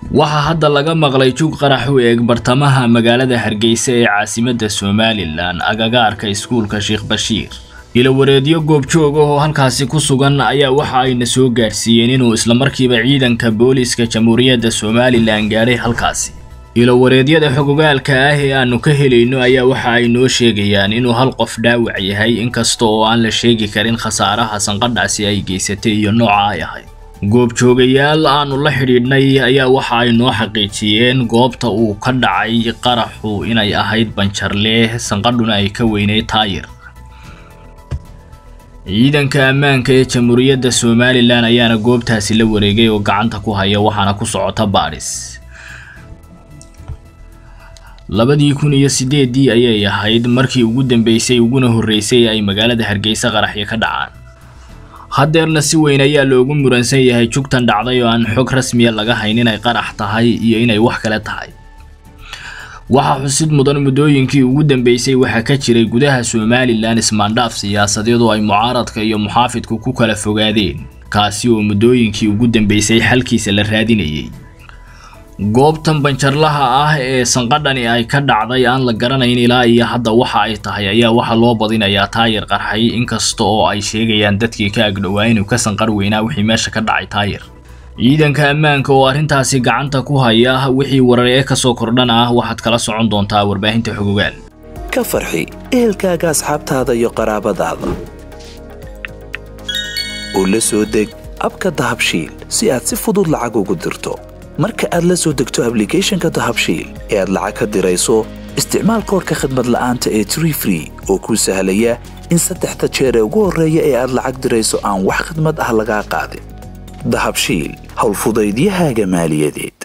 waxaa hadda laga maqlay jug qarax u eeg bartamaha magaalada hargeysa ee caasimadda somalilan agagaarka iskuulka sheekh bashiir ilawareedyo goobjoog ah oo halkaasi ku sugan ayaa waxa ayna soo gaadhsiiyeen inuu islamarkiiba ciidanka booliiska jamhuuriyadda somalilan gaadhay halkaasi ilawareedyada xogogaalka ah ee aanu ka helayno ayaa waxa ay noo sheegayaan inuu hal qof dhaawac yahay inkasta oo aan la sheegi karin khasaaraha sanqadhaasi ay geysatay iyo nooca ay ahayd goobjoogayaal aanu la xidhiidhnay ayaa waxa ay noo xaqiijiyeen goobta uu ka dhacay qaraxu inay ahayd banjarleh sanqadhuna ay ka weynay taayir ciidanka ammaanka ee jamhuuriyadda somalilan ayaana goobtaasi la wareegay oo gacanta ku haya waxaana ku socota baadhis labadii kun iyo sideeddii ayay ahayd markii ugu dambeysay uguna horreysay ay magaalada hargeysa qaraxyo ka dhacaan haddeerna si weyn ayaa loogu muransan yahay jugtan dhacday oo aan xog rasmiya laga hayn inay qarax tahay iyo inay wax kale tahay waxaa xusid mudan muddooyinkii ugu dambeysay waxaa ka jiray gudaha somalilan ismaandhaaf siyaasadeed oo ay mucaaradka iyo muxaafidku ku kala fogaadeen kaasi oo muddooyinkii ugu dambeysay xalkiisa la raadinayay goobtan banjarlaha ah ee sanqadhani ay ka dhacday aan la garanayn ilaa iyo hadda waxa ay tahay ayaa waxaa loo badinayaa taayir qarxay inkasta oo ay sheegayaan dadkii ka agdhowaa inuu ka sanqar weynaa wixii meesha ka dhacay taayir ciidanka ammaanka oo arrintaasi gacanta ku haya wixii warar ee kasoo kordhana ah waxaad kala socon doontaa warbaahinta xogogaal ka farxi ehelkaaga asxaabtaada iyo qaraabadaada oo la soo deg abka dahabshiil si aad si fudud lacag ugu dirto marka aad la soo degto ablicathonka dahabshiil ee aad lacag ka dirayso isticmaal koorka khadmad la'aanta ee tree free oo kuu sahlaya in saddexda jeer ee ugu horreeya ee aad lacag dirayso aan wax khadmad ah lagaa qaadin dahabshiil howlfudaydiyahaaga maaliyadeed